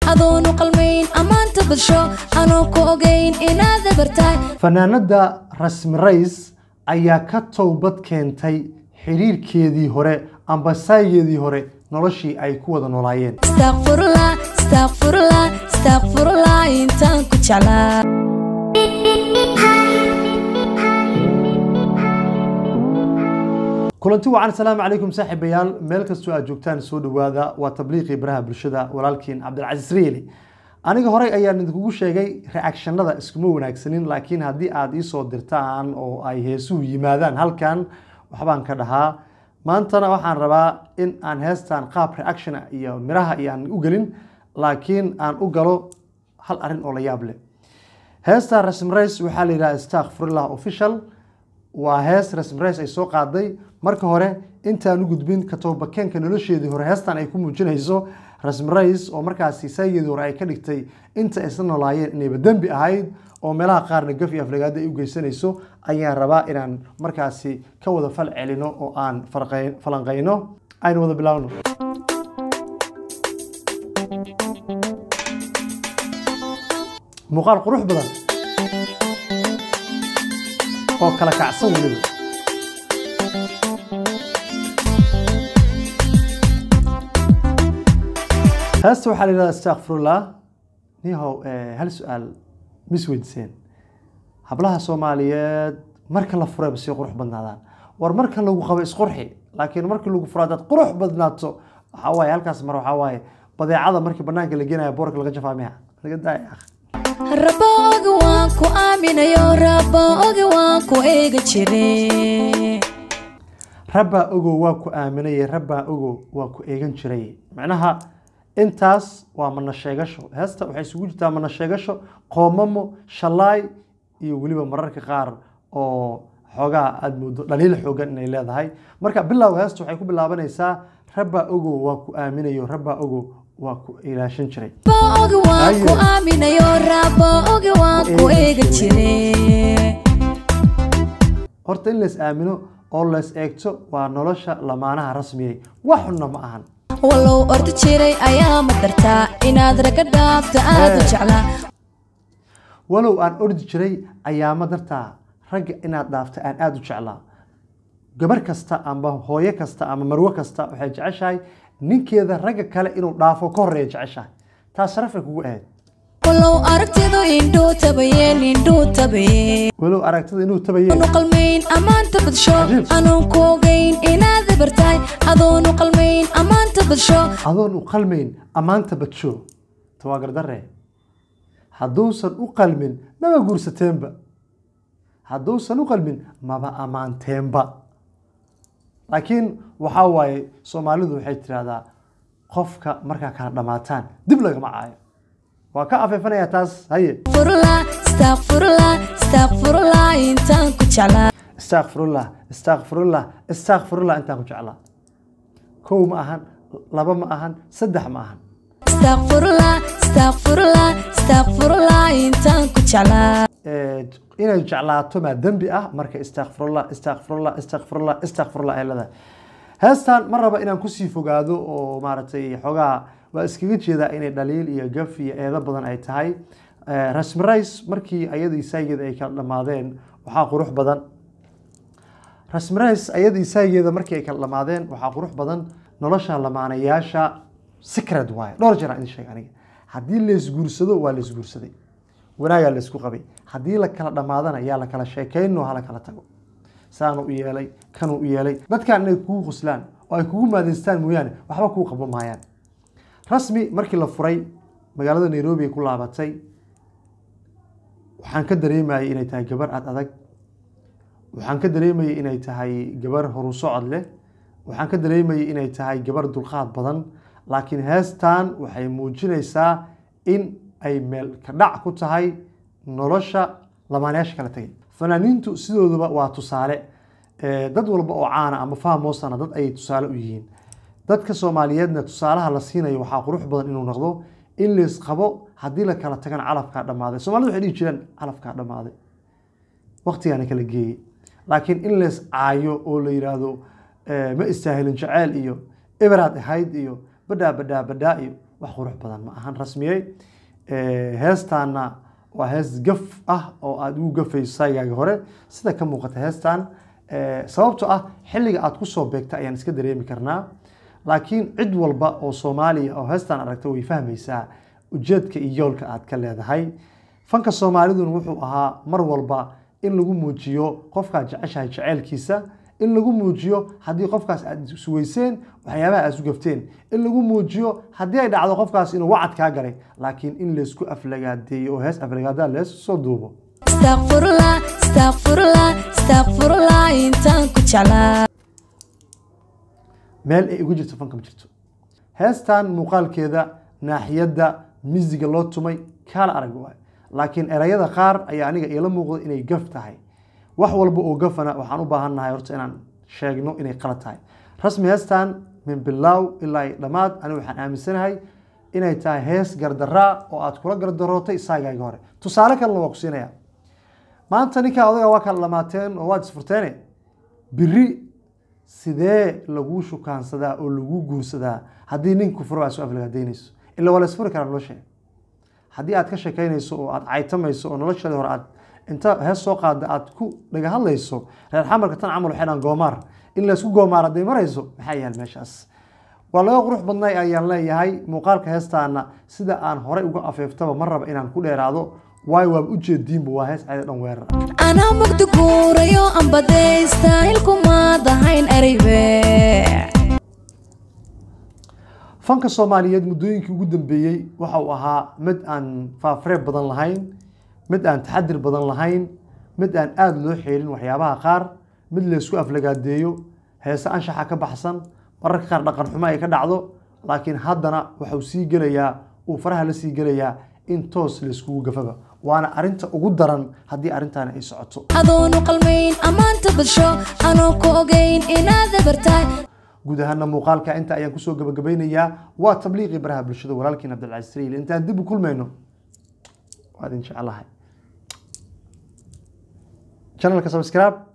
adoonu qalmayn ammaanta bulsho anoo ku ogayn inaad dabartahay fanaanada rasmi rays ayaa ka towbad keentay xiriirkeedii hore ambasaageedii hore noloshii ay ku wada noolaayeen istakfurla istakfurla istakfurla intaan ku jeclaa kulanti wacan asalaamu calaykum saaxiibayaal meel kastoo aad joogtaan soo dhowaada waa tabliiqii baraha bulshada walaalkiin cabdilcasiis riili aniga horey ayaan idinkugu sheegay reactionada iskuma wanaagsanin laakiin haddii aad iisoo dirtaan oo ay heesuhu yimaadaan halkan waxbaan ka dhahaa maantana waxaan rabaa in aan heestan qaab reaction iyo miraha iyo aan u gelin laakiin aan u galo hal arrin oo la yaab leh heestan rasmi rays waxaa la yidhaha stakfirullah official waa hees rasmi rays ay soo qaaday marka hore intaan u gudbin katobakeenka nolosheedii hore heestan ay ku muujinayso rasmi rays oo markaasi saygeedii hore ay ka dhigtay inta isla noolaayeen inayba dembi ahayd oo meelaha qaarna gaf iyo aflagaada ay u geysanayso ayaan rabaa inaan markaasi ka wada fal celino oo aan farqay- falanqayno aynu wada bilaawno muuqaal qurux badan oo kala kacsan weliba heesta waxaa la yidhahda astakfirullah nihow eh, hal su-aal mis weydiiseen hablaha soomaaliyeed marka la furayba sii qurux badnaadaan war marka lagu qabo isqurxi laakiin markii lagu furo haddaad qurux badnaato waxaa waaye halkaas mar waxaa waaye badeecada markii banaanka la geenaya boorka laga jafaa miya laga daaya akh rabo oga waan ku aaminayo rabo oga waan ku eega jire rabbaa ogow waa ku aaminayay rabbaa ogow waa ku eegan jiray macnaha intaas waa mana sheegasho heesta waxay isugu jirtaa mana sheegasho qoomamo shalaay iyo weliba mararka qaar oo xoogaa aada moodo dhaliil xoogan inay leedahay marka bilowga heesta waxay ku bilaabanaysaa rabbaa ogow waa ku aaminayo rabbaa ogow waa ku ilaashan jiray rabo oga waan ku aaminayo rabo oga waan ku eega jire horta in lays aamino oo lays eegto waa nolosha lamaanaha rasmiyay wax xunna ma ahan walow ordi jiray ayaa ma dartaa inaad raga dhaabto aad u jeclaa walow aan ordi jiray ayaama dartaa ragga inaad dhaafta aan aada u jeclaa gabar kasta amba hooyo kasta ama marwo kasta waxay jeceshahay ninkeeda ragga kale inuu dhaafo ka horeeya jeceshahay taas sharafay kugu ahayd walow aragtidu indhuu tabayeen indhuu tabayeen walow aragtida inuu tabayeen adoonu qalmayn ammaanta bulsho Cajiib. anoon ku ogayn inaad dabartahay adoonu qalmayn ammaanta bulsho adoon u qalmayn ammaanta badsho tawaa gardarre hadduusan u qalmin maba guursateenba hadduusan u qalmin maba ammaanteenba laakiin waxaa waaye soomaalidu waxay tidhahdaa qofka markaa kala dhammaataan dib lagama caayo waa ka afeefanayaa taas haye furla istakfurla istakfurla intaan ku jeclaa istakfirullah istakfirullah istakfirullah intaan ku jeclaa kow ma ahan laba ma ahan saddex ma ahan istakfurla istakfurla istakfurla intaan ku jeclaa ee, inay jeclaato maa dembi ah marka istakfirullah istakfirullah istakfirullah istakfirullah ay leedahay heestan ma raba inaan kusii fogaado oo maaragtay xoogaa waa iskaga jeedaa inay dhaliil iyo gaf iyo eedo badan ay tahay Ee, rasmi rays markii ayadii saageeda ay kala dhammaadeen waxaa qurux badan rasmi rays ayadii saageeda markii ay kala dhammaadeen waxaa qurux badan nolosha lamaanayaasha secret waaye dhowr jeer aan idin sheegay aniga haddii laysguursado waa laysguursaday wanaagaa laysku qabay haddii la kala dhammaadana yaa la kala sheekayno ha la kala tago saanu u yeelay kanuu u yeelay dadkan inay kugu qoslaan oo ay kugu maadaystaan mooyaane waxba kuu qabo maayaan rasmi markii la furay magaalada nairobi ay ku laabatay waxaan ka dareemayay inay tahay gabar aad adag waxaan ka dareemayay inay tahay gabar horu socod leh waxaan ka dareemayay inay tahay gabar dulqaad badan laakiin heestan waxay muujinaysaa in ay meel ka dhac ku tahay nolosha lamaanayaasha kala tegay fanaaniintu sidooduba waa tusaale Eh, dad walba oo caana ama fahmoosana dad ayay tusaale u yihiin dadka soomaaliyeedna tusaalaha la siinayo waxaa qurux badan inuu noqdo in lays qabo haddii la kala tagana calafkaa dhammaaday soomaalida waxay dhihi jireen calafkaa dhammaaday waqtigaana kala geeyey laakiin in lays caayo oo la yidhaahdo eh, ma istaahilin jaceyl iyo eberaad ahayd iyo badhaa badhaa badhaa iyo wax qurux badan ma ahan rasmiyey heestaana waa hees gaf ah oo aada ugu gafayso saygaaga hore sida ka muuqata heestan sababto ah xilliga aad kusoo beegta ayaan iska dareemi karnaa laakiin cid walba oo soomaaliya oo heestan aragta way fahmaysaa ujeedka iyo yoolka aad ka leedahay fanka soomaaliduna wuxuu ahaa mar walba in lagu muujiyo qofkaad jeceshahay jeceylkiisa in lagu muujiyo haddii qofkaas aad isweyseen waxyaabaha aad isu gafteen in lagu muujiyo haddii ay dhacdo qofkaas inuu wacad kaa galay laakiin in laysku aflagaadeeyo oo hees aflagaadaa lees soo duubo Astaghfirullah, astaghfirullah, astaghfirullah intaan ku jeclaa. meel ay uga jirto fanka ma jirto heestan muuqaalkeeda naaxiyadda misiga loo tumay kaala arag waay laakiin erayada qaar ayaa aniga iila muuqda inay gaf tahay wax walba oo gafana waxaan u baahannahay horta inaan sheegno inay qalad tahay rasmi heestan min bilaaw ilaa iyo dhammaad aniga waxaan aaminsanahay inay tahay hees gardaraa oo aad kula gardarootay isaagaaga hore tusaale kalena waa ku siinaya maanta ninkaa odaga waa kala dhamaateen oo waad isfurteene biri sidee laguu shukaansadaa oo lagu guursadaa haddii ninku furo aad soo aflagaadaynayso ila waa la isfuri karaa nolosha haddii aad ka sheekaynayso oo aad caytamayso oo noloshaadii hore aad inta hees soo qaada aad ku dhaga hadlayso reer xamarka tan camal waxay dhahan goomaar in laysku goomaar hadday marayso maxaa yaal meeshaas waa laga qurux badnay ayaan leeyahay muuqaalka heestaana sida aan horey uga afeeftaba ma raba inaan ku dheeraado waayo waaba ujeediinba waa hees cayda dhan weerar ah Anaa mugdi guurayo aan badaysta ilkumaad ahayn ereybe. fanka soomaaliyeed muddooyinkii ugu dambeeyey waxa uu ahaa mid aan faafreeb badan lahayn mid aan taxadir badan lahayn mid aan aada loo xeelin waxyaabaha qaar mid laysku aflagaadeeyo heese anshaxa ka baxsan mararka qaar dhaqan xumo ay ka dhacdo laakiin haddana waxau sii gelayaa uu faraha la sii gelayaa in toos layskugu gafaba waana arinta ugu daran haddii arrintaani ay socoto Adoonu qalmayn ammaanta bulsho anoo ku ogeyn inaad abartaay. guud ahaana muuqaalka inta ayaan kusoo gabagabaynayaa waa tabliiqii baraha bulshada walaalkiin cabdilcasiis riil intaan dib u kulmayno waa idin jecelahay channelka subscribe